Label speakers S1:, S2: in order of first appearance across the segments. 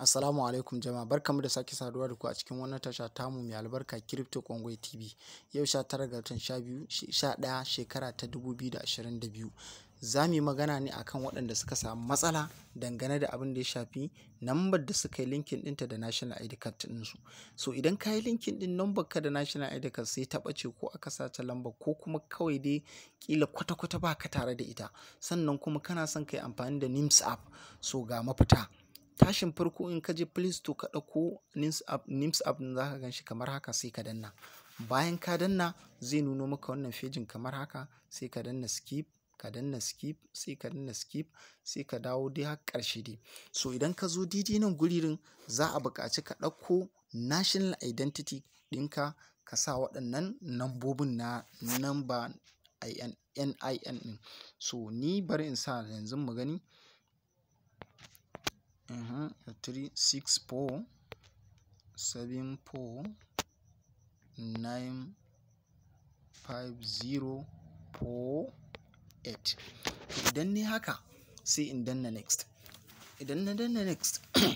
S1: Assalamu alaikum jama'a barkamu da sake saduwa da ku a cikin wannan tasha tamu mai albarka Crypto Congo TV. Yau 19 ga watan 12 11 shekara ta 2022. Za mu yi magana ne akan waɗanda suka samu matsala dangane da abin da ya shafi nambar da suka yi linkin ɗinta da National ID card ɗinsu. So idan ka yi linkin ɗin nambar ka da National ID card sai ta ɓace ko aka sace lambar ko kuma kawai dai ƙila kwata-kwata ba ka tare da ita. Sannan kuma kana son ka yi amfani da NIMS app so ga mafita. tashin farko in ka je play store ka ɗauko nims app nims app za ka gan shi kamar haka sai ka danna bayan ka danna zai nuno maka wannan fejin kamar haka sai ka danna skip ka danna skip sai ka danna skip sai ka dawo dai har ƙarshe dai so idan ka zo daidai nan guririn za a buƙaci ka ɗauko national identity ɗinka ka sa waɗannan nambobin na namba NIN ɗin so ni bari in sa yanzu mu gani uh three six four seven four nine five zero four eight idan ne haka sai in danna next idan na danna next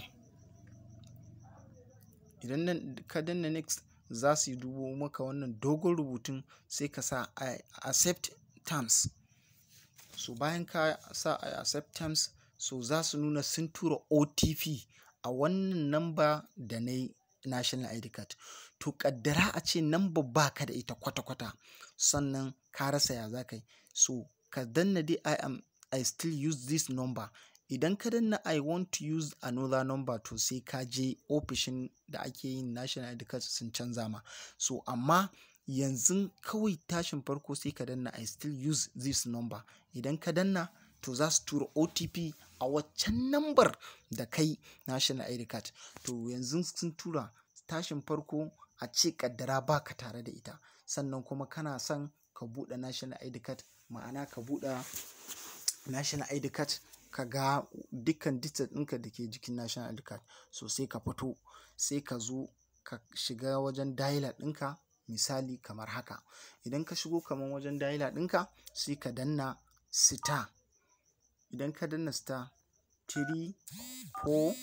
S1: idan ka danna next za su yi dubo maka wannan dogon rubutun sai ka sa i accept terms so bayan ka sa i accept terms so za su nuna sun tura otp a wannan namba da na yi national id card to kaddara a ce namba ba ka da ita kwata-kwata sannan ka rasa ya za ka yi so ka danna dai i am i still use this number idan ka danna i want to use another number to sai ka je ofishin da ake yin national id card sun canza ma so amma yanzu kawai tashin farko sai ka danna i still use this number idan ka danna to za su tura otp a waccan nambar da kai national id card to yanzu sun tura tashin farko a ce kaddara ba ka tare da ita sannan kuma kana son ka buɗe national id card ma'ana ka buɗe national id card ka ga dukkan details ɗinka da ke jikin national id card so sai ka fito sai ka zo ka shiga wajen dialer ɗinka misali kamar haka idan ka shigo kamar wajen dialer ɗinka sai ka danna star idan ka danna star 3 4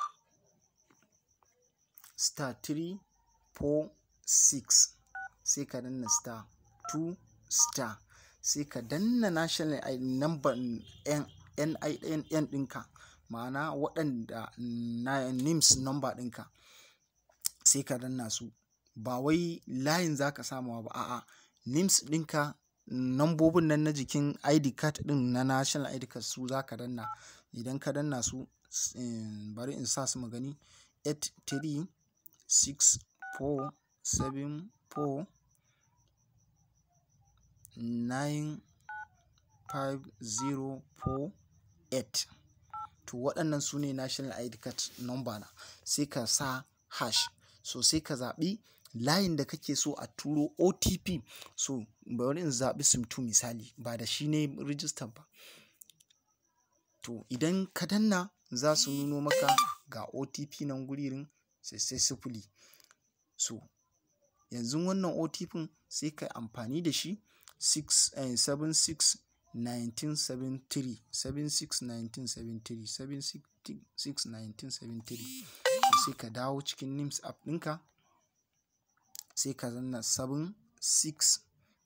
S1: star 3 4 6 sai ka danna star 2 star sai ka danna national number NIN ɗinka ma'ana waɗanda na NIMS number ɗinka sai ka danna su ba wai layin za ka samawa ba a'a NIMS ɗinka nambobin nan na jikin id card ɗin na national id card su za ka danna idan ka danna su bari in sa su magani 83 6 4 7 4 9 5 0 4 8 to waɗannan su ne national id card number na sai ka sa hash so sai ka zaɓi layin da kake so a turo otp so bari in zaɓi sim2 misali ba da shi ne rijistar ba to idan ka danna za su nuno maka ga otp nan guririn sai sai sifili so yanzu wannan otp sai ka amfani da shi 76 1973 76 1973 76 1973 sai ka dawo cikin nims app ɗinka sai ka zanna 76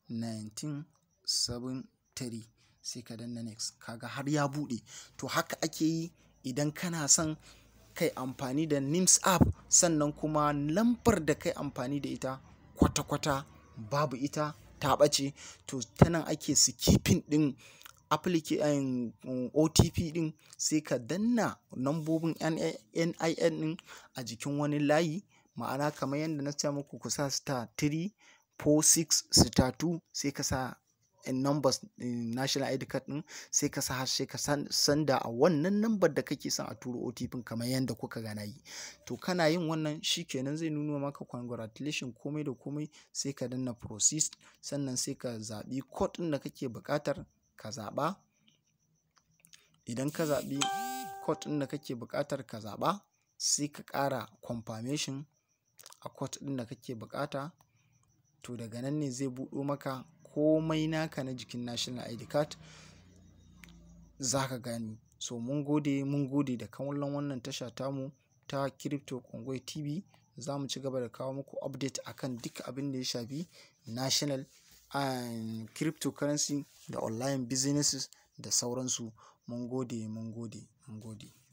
S1: 1973 sai ka danna next kaga har ya buɗe to haka ake yi idan kana son kai amfani da nims app sannan kuma lambar da kai amfani da ita kwata-kwata babu ita ta ɓace to ta nan ake skipping ɗin application otp ɗin sai ka danna nambobin nin ɗin a jikin wani layi ma'ana kamar yadda na ce muku ku sa star 3 4 6 star 2 sai ka sa numbers national id card ɗin sai ka sa sai ka sanda a wannan number da kake son a turo otp kamar yadda kuka gana yi to kana yin wannan shikenan zai nuna maka congratulation komai da komai sai ka danna proceed sannan sai ka zaɓi code ɗin da kake buƙatar ka zaɓa idan ka zaɓi code ɗin da kake buƙatar ka zaɓa sai ka ƙara confirmation a code ɗin da kake buƙata to daga nan ne zai buɗo maka komai naka na jikin national id card za ka gani so mun gode mun gode da kallon wannan tasha tamu ta Crypto Kongoy TV. Za mu ci gaba da kawo muku update akan duk abin da ya shafi national and cryptocurrency da online businesses da sauransu. Mun gode, mun gode, mun gode.